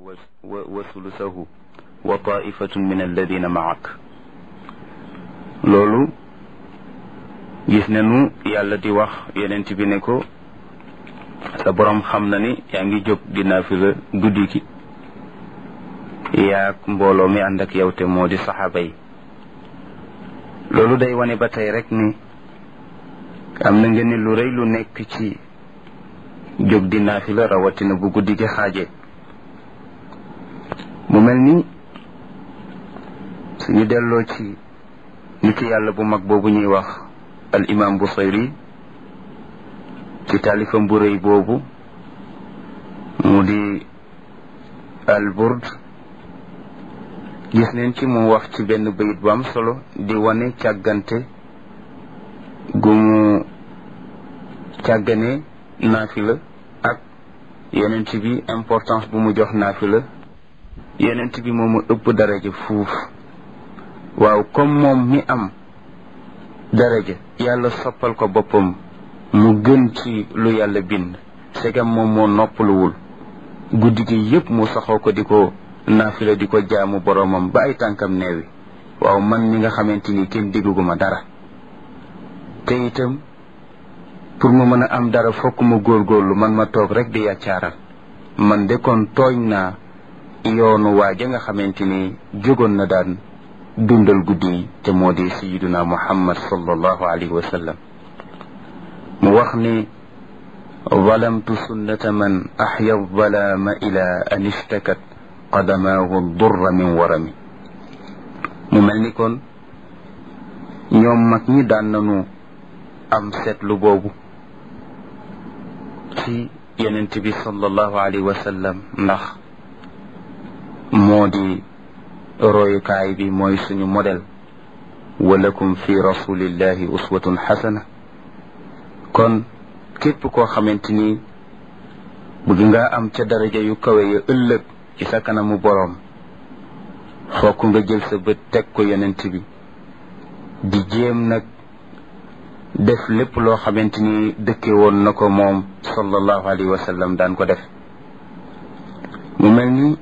wa sulusahu wa taifatun min alladina maak loolu gis nañu yàlla di wax yenent bi ne ko sa borom xam na ni yaa ngi jóg di naafila guddi gi yaag mbooloo mi ànd ak yow te moo di saxaaba yi loolu day wane ba tey rek ni am na nga ni lu rëy lu nekk ci jóg di naafila rawatina bu guddi gi xaaje mu mel ni suñu delloo ci nit yàlla bu mag boobu ñuy wax al imam Busayri ci taalifam bu rëy boobu mu di al burd gis neen ci mu wax ci benn bayit bu am solo di wane càggante gu mu càggane naafila ak yonent bi importance bu mu jox naafila yonent bi moomu ëpp daraja fuuf waaw comme moom mi am daraja yàlla soppal ko boppam mu gën ci lu yàlla bind segam moom moo noppaluwul guddi gi yépp mu saxoo ko di ko naafila di ko jaamu boroomam ba ay tànkam neewi waaw man mi nga xamante ni kenn digguma dara te itam pour mu mën a am dara fokk mu góorgóorlu man ma toog rek di yàccaaral man de kon tooñ naa yoonu waaja nga xamante ni jógoon na daan dundal guddi yi te moo di sayiduna muhammad sallallahu alayhi wa sallam mu wax ni zalamtu sunnata man axya zalaama ila an ishtakat qadamaahu durra min warami mu mel ni kon ñoom mag ñi daan nañu am seetlu boobu ci yonent bi sallallahu alayhi wa sallam ndax moo di royukaay bi mooy suñu modèle walakum fi rasulillahi uswatun xasana kon képp koo xamante ni bëgg nga am ca daraja yu kawe ya ëllëg ci sa kanamu boroom fokk nga jël sa bët teg ko yonent bi di jéem nag def lépp loo xamante ni dëkke woon na ko moom sallallahu alayhi wa sallam daan ko def mu mel ni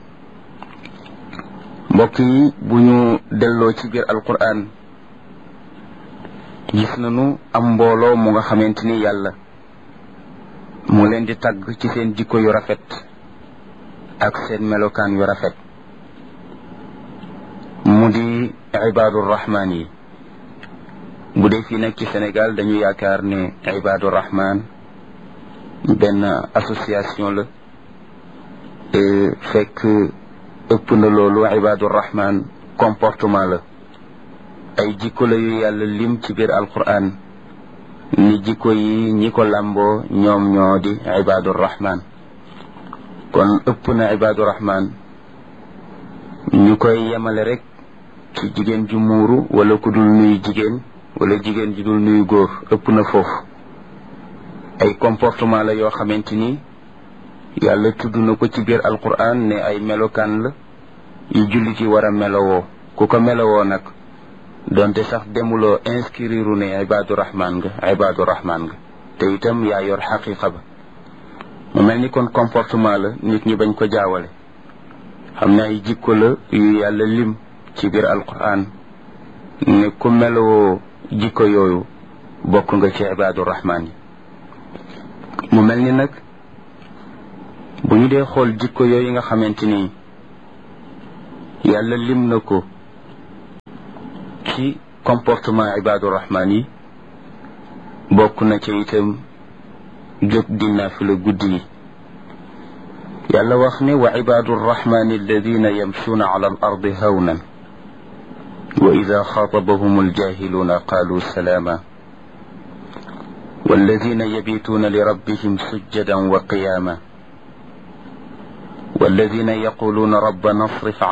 mbokk yi bu ñu delloo ci biir alquran gis nañu am mbooloo mu nga xamante ni yàlla mu leen di tagg ci seen jikko yu rafet ak seen melokaan yu rafet mu di ibaadu rahmaan yi bu dee fii nag ci Sénégal dañu yaakaar ne ibaadu rahmaan benn association la fekk ëpp na loolu ibaadu rahmaan comportement la ay jikko la yu yàlla lim ci biir alquran ni jikko yi ñi ko làmboo ñoom ñoo di ibaadu rahmaan kon ëpp na ibaadu rahmaan ñu koy yemale rek ci jigéen ju muuru wala ku dul nuyu jigéen wala jigéen ju dul nuyu góor ëpp na foofu ay comportement la yoo xamante ni yàlla tudd na ko ci biir alquran ne ay melokaan la yu jullit yi war a melowoo ku ko melowoo nag donte sax demuloo inscrire ne ibaadu rahmaan nga ibaadu rahmaan nga te itam yaa yor xaqiqa ba mu mel ni kon comportement la nit ñi bañ ko jaawale xam ne ay jikko la yu yàlla lim ci biir alquran ne ku melowoo jikko yooyu bokk nga ci ibaadu rahmaan yi mu mel ni nag bu ñu dee xool jikko yooyu nga xamante ni yàlla lim na ko ci comportement ibaadu rahmaan yi bokk na ci itam jóg di naafila guddi yi yàlla wax ne wa ibaadu rahmaani alladina yamshuuna ala al ardi hawnan wa ida xaatabahum aljahiluuna qaalu salaama والذين يبيتون لربهم سجدا وقياما والذين يقولون ربنا اصرف